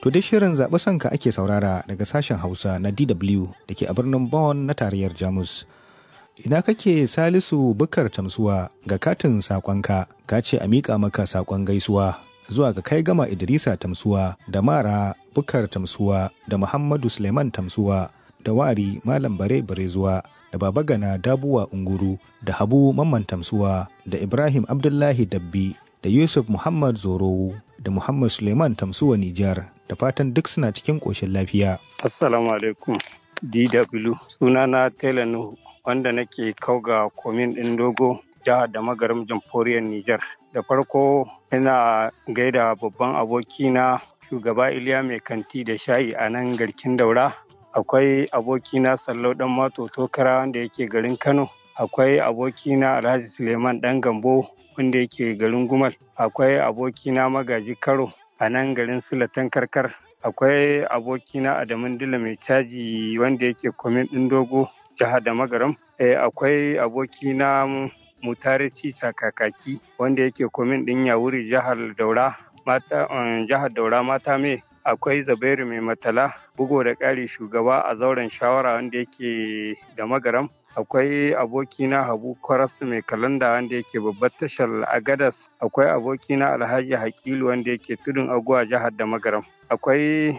To dai shirin zaɓi sanka ake saurara daga sashen Hausa na DW da ke a birnin Bonn na tarayyar Jamus. Ina kake Salisu Bukar Tamsuwa ga katin saƙonka ka ce a miƙa maka saƙon gaisuwa zuwa ga kai gama Idrisa Tamsuwa da Mara Bukar Tamsuwa da Muhammadu Suleiman Tamsuwa da Wari Malam Bare Barezuwa da Baba Gana Dabuwa Unguru da Habu Mamman Tamsuwa da Ibrahim Abdullahi Dabbi da Yusuf Muhammad Zorowu da Muhammad Suleiman Tamsuwa Nijar da fatan duk suna cikin ƙoshin lafiya. Assalamu alaikum DW sunana Tela Nuhu wanda nake kauga komin ɗin dogo jihar da magaram jamhuriyar Nijar. Da farko ina gaida babban abokina shugaba Iliya mai kanti da shayi a nan garkin daura. Akwai abokina Sallau ɗan Mato Tokara wanda yake garin Kano. Akwai abokina Alhaji Suleiman ɗan Gambo wanda yake garin Gumal. Akwai abokina Magaji Karo a nan garin Sulatan Karkar. Akwai abokina Adamun Dila mai caji wanda yake komin ɗin dogo jihar da magaram. Akwai abokina Mutare Cisa Kakaki wanda yake komin ɗin Yawuri jihar Daura. Mata jihar Daura mata me akwai Zabairu mai matala bugo da ƙari shugaba a zauren shawara wanda yake da magaram. akwai abokina habu kwarasu mai kalanda wanda yake babbar tashar agadas akwai abokina alhaji hakilu wanda yake tudun aguwa jihar da magaram akwai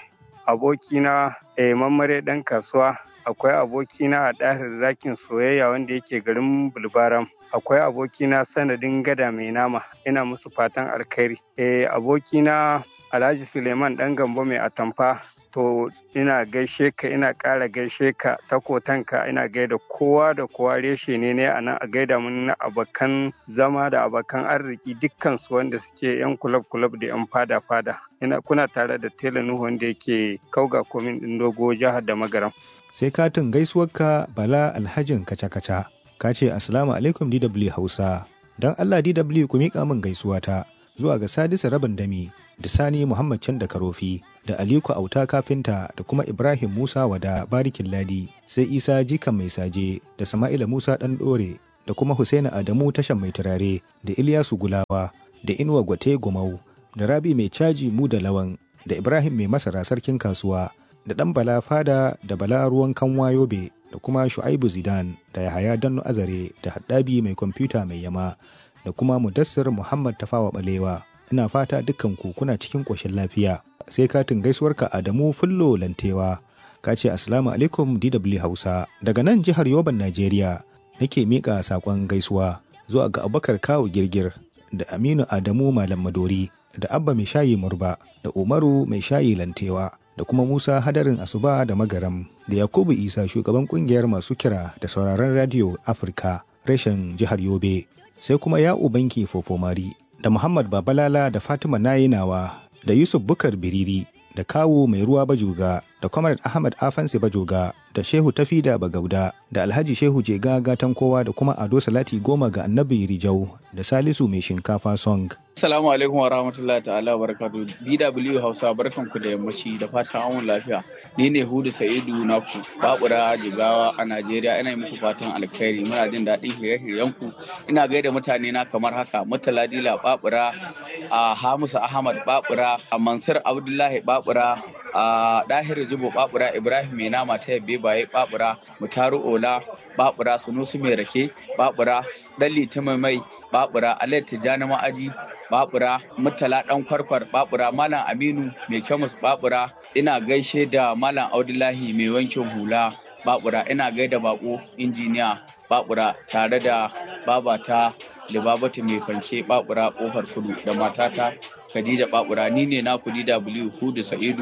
abokina eh, mammare dan kasuwa akwai abokina a ɗahir zakin soyayya wanda yake garin bulbaram akwai abokina sanadin gada mai nama ina musu fatan alkhairi eh, abokina alhaji suleiman dan gambo mai atamfa to ina gaishe ka ina ƙara gaishe ka ta kotanka ina gaida kowa da kowa reshe ne ne a nan a gaida mun na abokan zama da abokan arziki dukkan su wanda suke yan kulab kulab da yan fada fada ina kuna tare da tela nuhu wanda yake kauga komin din dogo jihar da magaram Sai katin gaisuwarka Bala Alhajin kaca-kaca ka ce Assalamu alaikum DW Hausa don Allah DW ku miƙa min gaisuwata zuwa ga Sadisu Rabin Dami da Sani Muhammad Can da Karofi da Aliko Auta Kafinta da kuma Ibrahim Musa Wada Barikin Ladi sai Isa Jikan Mai Saje da Sama'ila Musa Ɗan Ɗore da kuma Husaina Adamu Tashan Mai Turare da Ilyasu Gulawa da Inuwa Gwate Gumau da Rabi Mai Caji Mu da Lawan da Ibrahim Mai Masara Sarkin Kasuwa da Ɗan Bala Fada da Bala Ruwan Kanwa Yobe da kuma Shu'aibu Zidan da Yahaya Danno Azare da Haddabi Mai Kwamfuta Mai Yama da kuma Mudassir Muhammad Tafawa Balewa ina fata dukkan ku kuna cikin ƙoshin lafiya sai katin gaisuwarka Adamu Fullo Lantewa ka ce assalamu alaikum DW Hausa daga nan jihar Yoban Najeriya nake miƙa saƙon gaisuwa zuwa ga Abubakar Kawu Girgir da Aminu Adamu Malam Madori da Abba Mai Shayi Murba da Umaru Mai Shayi Lantewa da kuma Musa Hadarin Asuba da Magaram da Yakubu Isa shugaban kungiyar masu kira da sauraron radio Afirka reshen jihar Yobe sai kuma Ya'u Banki Fofomari da Muhammad Babalala da Fatima Nayinawa da Yusuf Bukar Biriri da Kawu Mai Ruwa Bajoga da Comrade Ahmad Afansi Bajoga da Shehu Tafida Bagauda da Alhaji Shehu Jega Gatan Kowa da kuma Ado Salati Goma ga Annabi Rijau da Salisu Mai Shinkafa Song. Assalamu alaikum wa rahmatullahi ta'ala wa barakatuh. DW Hausa barkanku da yammaci da fatan an lafiya. Ni ne Hudu Sa'idu Naku, Babura Jigawa a Najeriya ina yi muku fatan alkhairi muna jin daɗin shirye-shiryenku. Ina gaida mutane na kamar haka Murtala Dila Babura, a Hamisu Ahmad Babura, a Mansur Abdullahi Babura, a Dahir Jibo Babura, Ibrahim Mai Nama ta Yabbe Baye Babura, Mutaru Ola Babura, Sunusu Mai Rake Babura, Dalli Mai Babura, Alayat Tijjani Ma'aji Babura, Murtala Dan Kwarkwar Babura, Malam Aminu Mai Kyamus Babura, ina gaishe da Malam Abdullahi Mai Wankin Hula Babura, ina gaida bako injiniya Babura tare da babata da babata mai fanke Babura kofar kudu da matata Khadija Babura ni ne na kudi W Hudu Sa'idu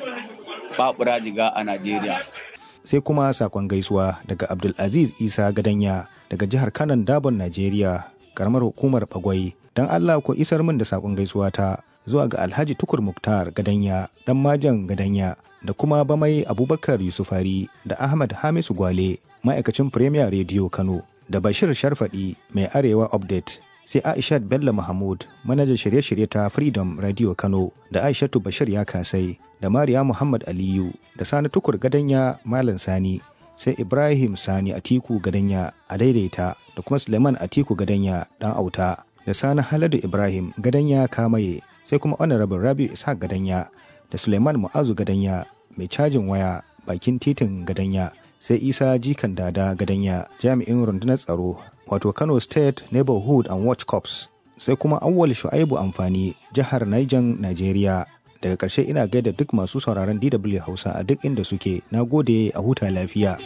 Babura Jiga a Najeriya. Sai kuma sakon gaisuwa daga Abdulaziz Isa Gadanya daga jihar Kanan Dabon Najeriya karamar hukumar Bagwai don Allah ko isar min da sakon gaisuwa ta zuwa ga Alhaji Tukur Muktar Gadanya dan Majan Gadanya da kuma Bamai Abubakar Yusufari da Ahmad Hamisu Gwale ma'aikacin Premier Radio Kano da Bashir Sharfadi mai Arewa Update sai Aishat Bello Mahmud manajan shirye-shirye ta Freedom Radio Kano da Aishatu Bashir ya kasai da Mariya Muhammad Aliyu da Sani Tukur Gadanya Malam Sani sai Ibrahim Sani Atiku Gadanya a daidaita da kuma Suleiman Atiku Gadanya dan auta da Sani Haladu Ibrahim Gadanya Kamaye sai kuma Honorable Rabiu Ishaq Gadanya da Suleiman Mu'azu Gadanya mai cajin waya bakin titin Gadanya sai Isa Jikan Dada Gadanya jami'in rundunar tsaro wato Kano State Neighborhood and Watch Corps sai kuma Awwal Shu'aibu Amfani jihar Niger Nigeria daga ƙarshe ina gaida duk masu sauraron DW Hausa a duk inda suke na gode a huta lafiya.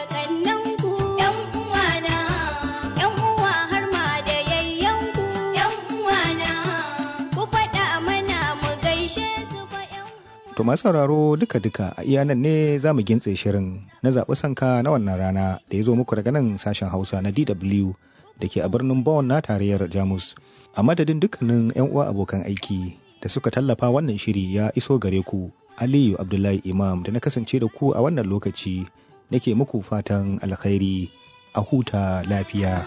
To masu sauraro duka-duka a iya nan ne za mu gintse shirin na zaɓi sanka na wannan rana da ya zo muku daga nan sashen Hausa na DW da ke a birnin Bonn na tarayyar Jamus. A madadin dukkanin 'yan uwa abokan aiki da suka tallafa wannan shiri ya iso gare ku. Aliyu Abdullahi Imam da na kasance da ku a wannan lokaci nake muku fatan alkhairi a huta lafiya.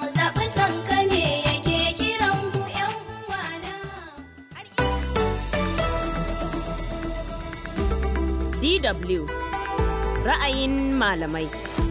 DW ra'ayin malamai.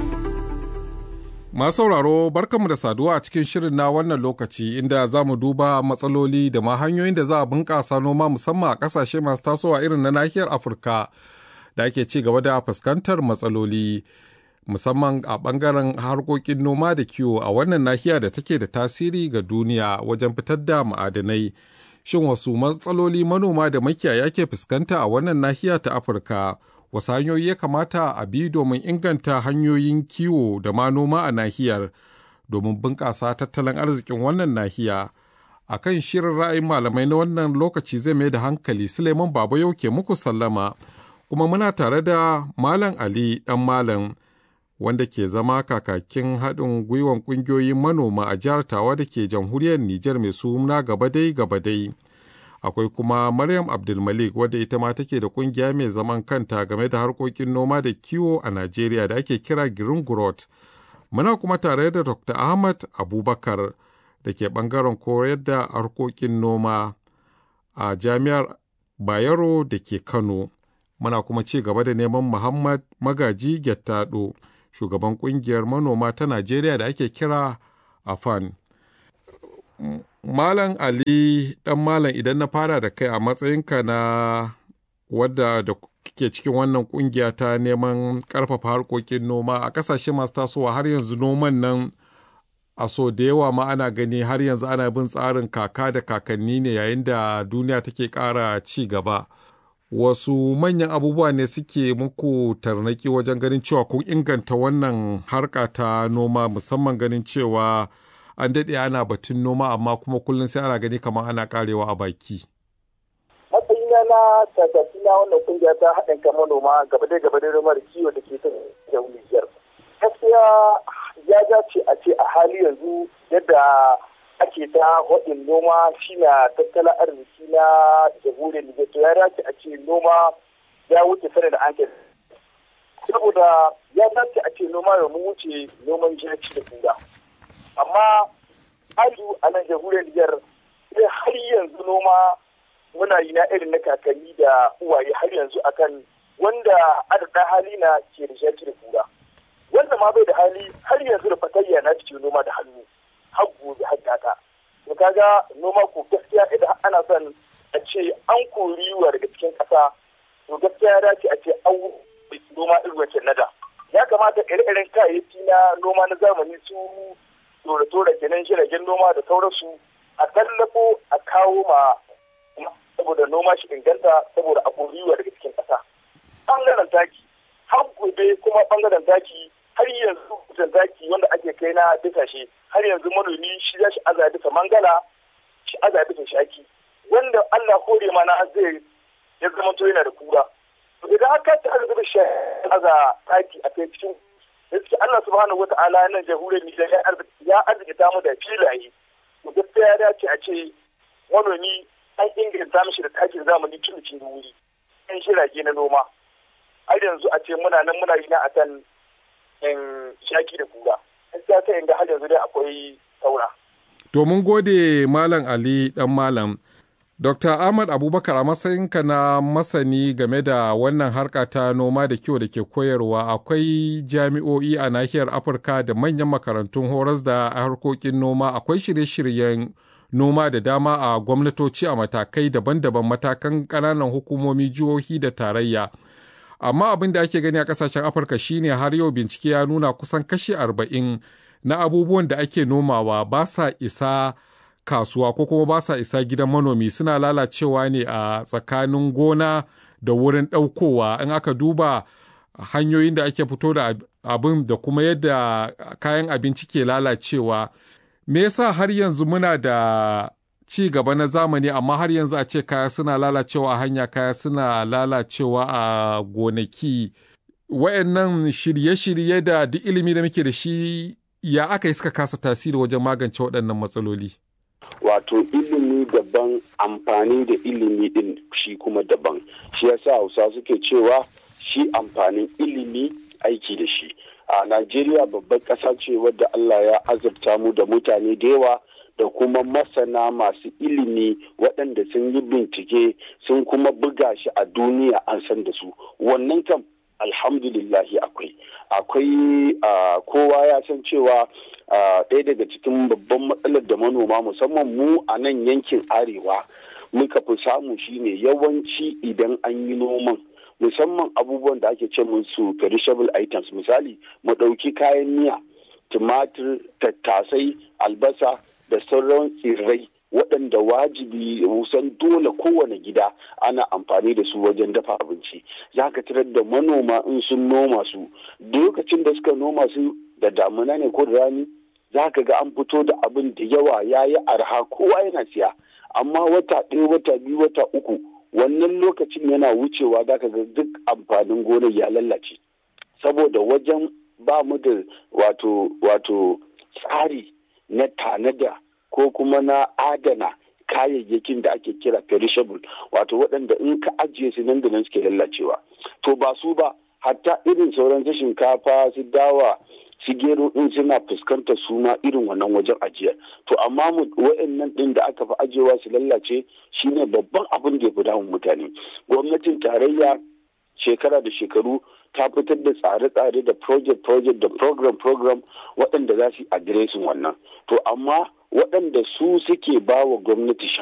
Masu sauraro barkanmu da saduwa a cikin shirin na wannan lokaci inda za mu duba matsaloli da ma hanyoyin da za a bunƙasa noma musamman a ƙasashe masu tasowa irin na nahiyar Afirka da ake ci gaba da fuskantar matsaloli musamman a ɓangaren harkokin noma da kiwo a wannan nahiya da take da tasiri ga duniya wajen fitar da ma'adanai. Shin wasu matsaloli manoma da makiyaya ke fuskanta a wannan nahiya ta Afirka? Wasu hanyoyi ya kamata a bi domin inganta hanyoyin kiwo da ma noma a nahiyar domin bunƙasa tattalin arzikin wannan nahiya. A kan shirin ra'ayin malamai na wannan lokaci zai mai da hankali Suleiman Baba yau ke muku sallama, kuma muna tare da Malam Ali ɗan Malam. wanda ke zama kakakin haɗin gwiwan ƙungiyoyin manoma a jihar Tawa da ke jamhuriyar Nijar mai suna Gabadai Gabadai. Akwai kuma Maryam Abdulmalik wadda ita ma take da ƙungiya mai zaman kanta game da harkokin noma da kiwo a Najeriya da ake kira Green Growth. Muna kuma tare da Dr. Ahmad Abubakar da ke ɓangaren koyar da harkokin noma a Jami'ar Bayero da ke Kano. Muna kuma ci gaba da neman Muhammad Magaji Gettado. shugaban kungiyar manoma ta Najeriya da ake kira AFAN. Malam Ali ɗan Malam idan na fara da kai a matsayinka na wadda da ke cikin wannan kungiya ta neman ƙarfafa harkokin noma a ƙasashe masu tasowa har yanzu noman nan a so da yawa ma ana gani har yanzu ana bin tsarin kaka da kakanni ne yayin da duniya take ƙara ci gaba. wasu manyan abubuwa ne suke muku tarnaki wajen ganin cewa kun inganta wannan harka ta noma musamman ganin cewa an daɗe ana batun noma amma kuma kullum sai ana gani kamar ana karewa a baki. matsayina na kakaki na wannan kungiya ta haɗin kan manoma gaba da gaba da noma da kiwo da ke ta Nijar. Gaskiya ya dace a ce a hali yanzu yadda ake ta haɗin noma shi na tattalin arziki na jamhuriyar Nijar to ya dace a ce noma ya wuce sanar da an saboda ya dace a ce noma ya wuce noman jaki da kura amma haju a nan jamhuriyar Nijar sai har yanzu noma muna yi na irin na kakanni da uwaye har yanzu akan wanda adada hali na ke da jaki da kura wanda ma bai da hali har yanzu da fatayya na cikin noma da hannu har gobe har gata to kaga noma ko gaskiya idan ana son a ce an kori wa daga cikin ƙasa to gaskiya ya dace a ce an noma irin wancan nada ya kamata ire-iren kayayyaki na noma na zamani su tora-tora kenan jiragen noma da sauransu a tallafo a kawo ma saboda noma shi inganta saboda a kori wa daga cikin ƙasa ɓangaren taki har gobe kuma ɓangaren taki har yanzu kusan taki wanda ake kai na bisa shi har yanzu manomi shi za shi aza bisa mangala shi aza bisa shaki wanda Allah kore ma na zai ya zama to yana da kura to idan haka ta aza bisa shi aza taki a kai cikin gaskiya Allah subhanahu wata'ala nan jamhuriyar Nijar ya arzikita mu da filaye to gaskiya ya dace a ce manomi an inganta mishi da takin zamani tun cikin wuri an shirage na noma har yanzu a ce muna nan muna yi na akan in shaki da kura gaskiya sai in ga har yanzu dai akwai saura. To mun gode Malam Ali dan Malam. Dr. Ahmad Abubakar a matsayinka na masani game da wannan harka ta noma da kiwo da ke koyarwa akwai jami'o'i a nahiyar Afirka da manyan makarantun horas da harkokin noma akwai shirye-shiryen noma da dama a gwamnatoci a matakai daban-daban matakan ƙananan hukumomi jihohi da tarayya amma abin da ake gani a ƙasashen afirka shine har yau bincike ya nuna kusan kashi arba'in na abubuwan da ake nomawa ba sa isa kasuwa ko kuma ba sa isa gidan manomi suna lalacewa ne a tsakanin gona da wurin ɗaukowa in aka duba hanyoyin da ake fito da abin da kuma yadda kayan abinci ke lalacewa me yasa har yanzu muna da ci gaba na zamani amma har yanzu a ce kaya suna lalacewa a hanya kaya suna lalacewa a gonaki wayannan shirye-shirye da duk ilimi da muke da shi ya aka yi suka kasa tasiri wajen magance waɗannan matsaloli wato ilimi daban amfani da ilimi din shi kuma daban shi yasa hausa suke cewa shi amfanin ilimi aiki da shi a najeriya babbar ƙasa ce wadda allah ya azurta mu da mutane da yawa da kuma masana masu ilimi waɗanda sun yi bincike sun kuma buga shi a duniya an san da su wannan kam alhamdulillahi akwai akwai kowa ya san cewa ɗaya daga cikin babban matsalar da manoma musamman mu a nan yankin arewa muka fi samu shine yawanci idan an yi noman musamman abubuwan da ake ce musu perishable items misali mu ɗauki kayan miya tumatir tattasai albasa da sauran tsirrai waɗanda wajibi kusan dole kowane gida ana amfani da su wajen dafa abinci za ka tarar da manoma in sun noma su lokacin da suka noma su da damuna ne ko da rani za ka ga an fito da abin da yawa ya yi arha kowa yana siya amma wata ɗaya wata biyu wata uku wannan lokacin yana wucewa za ka ga duk amfanin gonar ya lallace saboda wajen ba mu da wato wato tsari na tanada ko kuma na adana kayayyakin da ake kira perishable wato waɗanda in ka ajiye su nan da nan suke lallacewa to ba su ba hatta irin sauran su shinkafa su dawa su gero din suna fuskantar su ma irin wannan wajen ajiya to amma wa'annan din da aka fi ajiyewa su lallace shine babban abin da ya fi damun mutane gwamnatin tarayya shekara da shekaru ta fitar da tsare-tsare da project-project da program-program waɗanda za su yi adiresin wannan to amma waɗanda su suke ba wa gwamnati